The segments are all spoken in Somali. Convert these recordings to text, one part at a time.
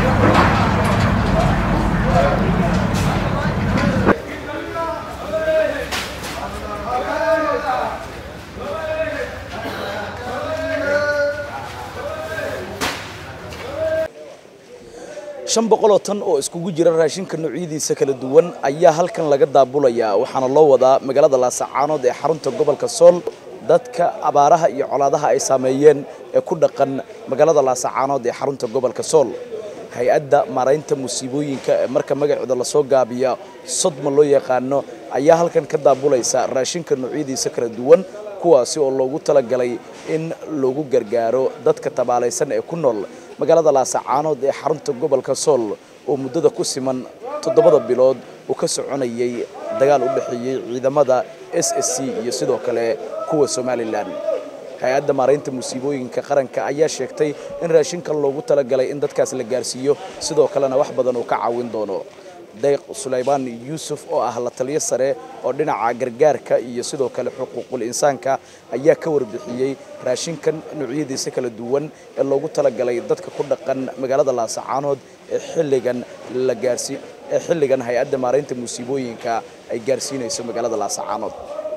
shan boqoloo tan oo iskugu jira raashinka noocyadiisa kala duwan ayaa halkan laga daabulayaa waxaana loo wadaa magaalada laasacaanood ee xarunta gobolka sool dadka abaaraha iyo colaadaha ay saameeyeen ee ku dhaqan magaalada laasacaanood ee xarunta gobolka sool hay-adda maaraynta musiibooyinka ee marka magaceeda lasoo gaabiya sodma loo yaqaano ayaa halkan ka daabulaysa raashinka noocyadiisa kala duwan kuwaasi oo loogu talagalay in lagu gargaaro dadka tabaalaysan ee ku nool magaalada laasacaanood ee xarunta gobolka sool oo muddada ku siman toddobada bilood uu ka soconayay dagaal u dhexeeyey ciidamada s s c iyo sidoo kale kuwa somalilan hay-adda maaraynta musiibooyinka qaranka ayaa sheegtay in raashinkan loogu talagalay in dadkaas la gaarsiiyo sidoo kalena wax badan uu ka caawin doono dayq sulaymaan yuusuf oo ah la taliyo sare oo dhinaca gargaarka iyo sidoo kale xuquuqul insaanka ayaa ka warbixiyey raashinkan noocyadiisa kala duwan ee loogu talagalay dadka ku dhaqan magaalada laasacaanood ee xilligan la gaarsi ee xilligan hay-adda maaraynta musiibooyinka ay gaarsiinayso magaalada laasacaanood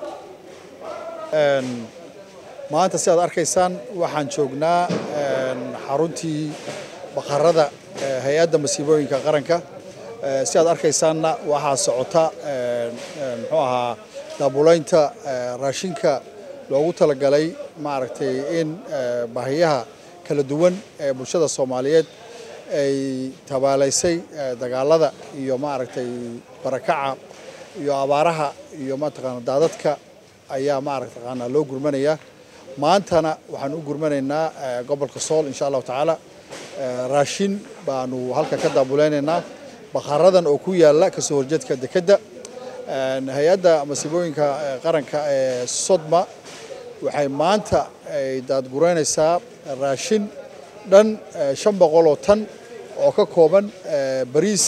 maanta si aad arkaysaan waxaan joognaa xaruntii baqarada hay-adda masiibooyinka qaranka si aad arkaysaanna waxaa socota muxuu ahaa daabulaynta raashinka loogu talagalay maaragtay in baahiyaha kala duwan ee bulshada soomaaliyeed ay tabaalaysay dagaalada iyo maaragtay barakaca iyo abaaraha iyo mataqaana daadadka ayaa maaragtaqaana loo gurmanayaa maantana waxaan u gurmanaynaa gobolka sool insha allahu tacaala raashin baanu halkan ka daabuleynaynaa baqaradan oo ku yaala kasoo horjeedka dekedda hay-adda masiibooyinka qaranka ee sodma waxay maanta ay daadgureynaysaa raashin dhan shan boqol oo tan oo ka kooban bariis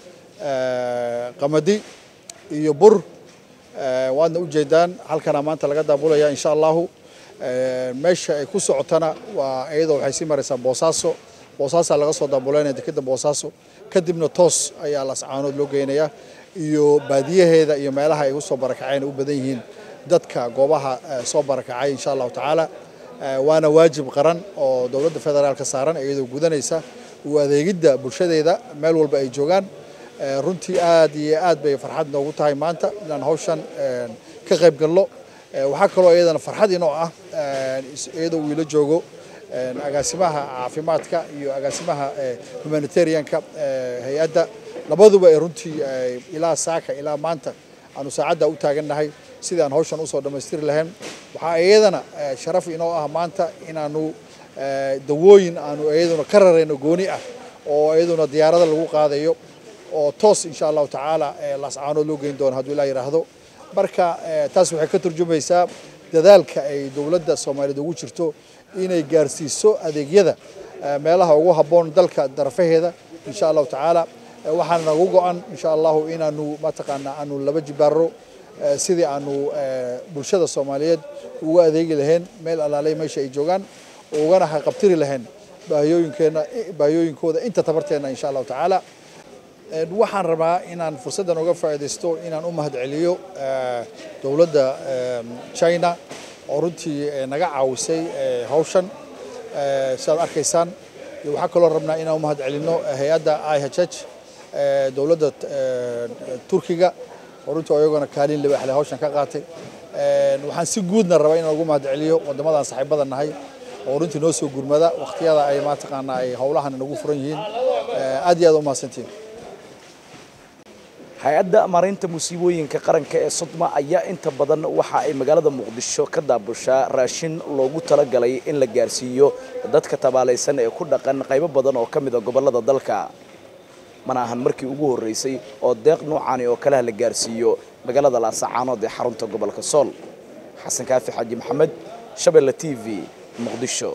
qamadi iyo bur waadna u jeedaan halkana maanta laga daabulaya insha allahu meesha ay ku socotana waa iyadoo waxay sii maraysaa boosaaso boosaasaa laga soo daabuleynaya dekedda boosaaso kadibna toos ayaa lascaanood loo geynayaa iyo baadiyaheeda iyo meelaha ay usoo barakaceen u badan yihiin dadka goobaha soo barakacay insha allahu tacaala waana waajib qaran oo dowladda federaalka saaran iyadoo gudanaysa u adeegidda bulshadeeda meel walba ay joogaan runtii aad iyo aad bay farxad noogu tahay maanta inaan hawshan ka qayb galno waxaa kaloo iyadana farxad inoo ah iyadoo uu ila joogo agaasimaha caafimaadka iyo agaasimaha humanitarianka hay-adda labaduba ee runtii ilaa saaka ilaa maanta aanu saacadda u taagannahay sidii aan hawshan usoo dhammaystiri lahayn waxaa iyadana sharaf inoo ah maanta inaanu dawooyin aanu iyaduna ka rarayno gooni ah oo iyaduna diyaarada lagu qaadayo oo toos insha allahu tacaala laascaanood loo geyn doono hadduu ilaa yidhaahdo marka taas waxay ka turjumaysaa dadaalka ay dowladda soomaaliyeed ugu jirto inay gaarsiiso adeegyada meelaha ugu habboon dalka darafaheeda insha allahu tacaala waxaana nagu go-an insha allahu inaanu mataqaana aanu laba jibaaro sidii aanu bulshada soomaaliyeed ugu adeegi lahayn meel alaalay meesha ay joogaan ugana haqabtiri lahayn baahiyooyinkeena baahiyooyinkooda inta tabarteena insha allahu tacaala waxaan rabaa inaan fursaddan uga faa'iidaysto inaan u mahadceliyo dowladda china oo runtii naga caawisay hawshan sidaad arkaysaan waxaa kaloo rabnaa inaan u mahadcelinno hay-adda i h h dowladda turkiga oo runtii iyagona kaalin libaxle hawshan ka qaatay waxaan si guudna rabaa inaan ugu mahadceliyo waddamadan saaxiibada nahay oo runtii noo soo gurmada wakhtiyada ay mataqaanaa ay howlahan nagu furan yihiin aad iyo aad u mahadsantiin hay-adda maaraynta musiibooyinka qaranka ee sodma ayaa inta badan waxa ay magaalada muqdisho ka daabushaa raashin loogu talagalay in la gaarsiiyo dadka tabaalaysan ee ku dhaqan qaybo badan oo ka mid a gobollada dalka mana ahan markii ugu horreysay oo deeq noocaani oo kaleha la gaarsiiyo magaalada laasacaanood ee xarunta gobolka sool xasan kaafi xaaji maxamed shabeelle t v muqdisho